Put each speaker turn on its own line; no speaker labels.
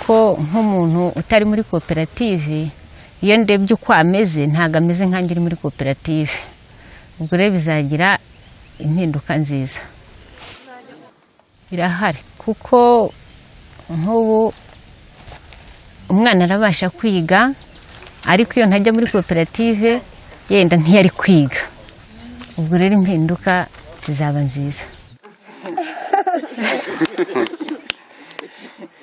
ko nk'umuntu utari muri koperative iyo ndebye uko ameze ntabwo ameze nkange uri muri koperative ubwo rero bizagira impinduka nziza birahari kuko nk'ubu umwana arabasha kwiga ariko iyo ntajya muri koperative yenda ntiyari kwiga ubwo rero impinduka zizaba nziza